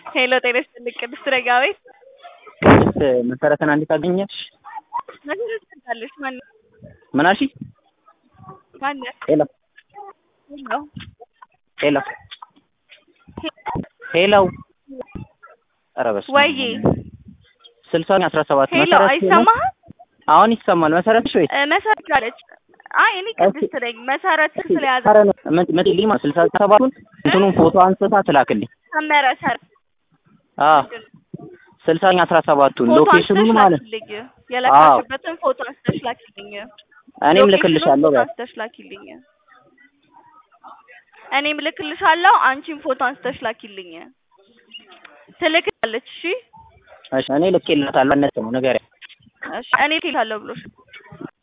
ሄሎ ጤና ይስጥልኝ ቅድስት ረጋ ቤት ቅድስት መሰረትን እንዴት አገኘሽ? መሰረት ትባላለች። ማን ምን አልሽኝ? ማን ሄሎ ሄሎ ሄሎ ሄሎ ኧረ በስመ አብ ወይዬ ስልሳን አስራ ሰባት ሄሎ መሰረት አይሰማህም? አሁን ይሰማል። መሰረት ነሽ ወይስ እ መሰረት አለች። አይ እኔ ቅድስት ነኝ። መሰረት ስለያዘ ኧረ ነው ምን- ምን ልኝ ማለት ስልሳ ሰባቱን እንትኑን ፎቶ አንስታ ትላክልኝ። ሰመረ ሰር አዎ ስልሳኛ አስራ ሰባቱን ፎቶ ሎኬሽኑን አንስተሽ ማለት ላኪልኝ። የለካሽበትን ፎቶ አንስተሽ ላኪልኝ። እኔም ሎኬሽኑን ልክልሻለሁ። ፎቶ በይ አንስተሽ ላኪልኝ። እኔም ልክልሻለሁ። አንቺም ፎቶ አንስተሽ ላኪልኝ። ትልክላለች። እሺ እሺ እኔ ልኬላታለሁ። እነት ነው ንገሪያት። እሺ እኔ ልክልሻለሁ ብሎሽ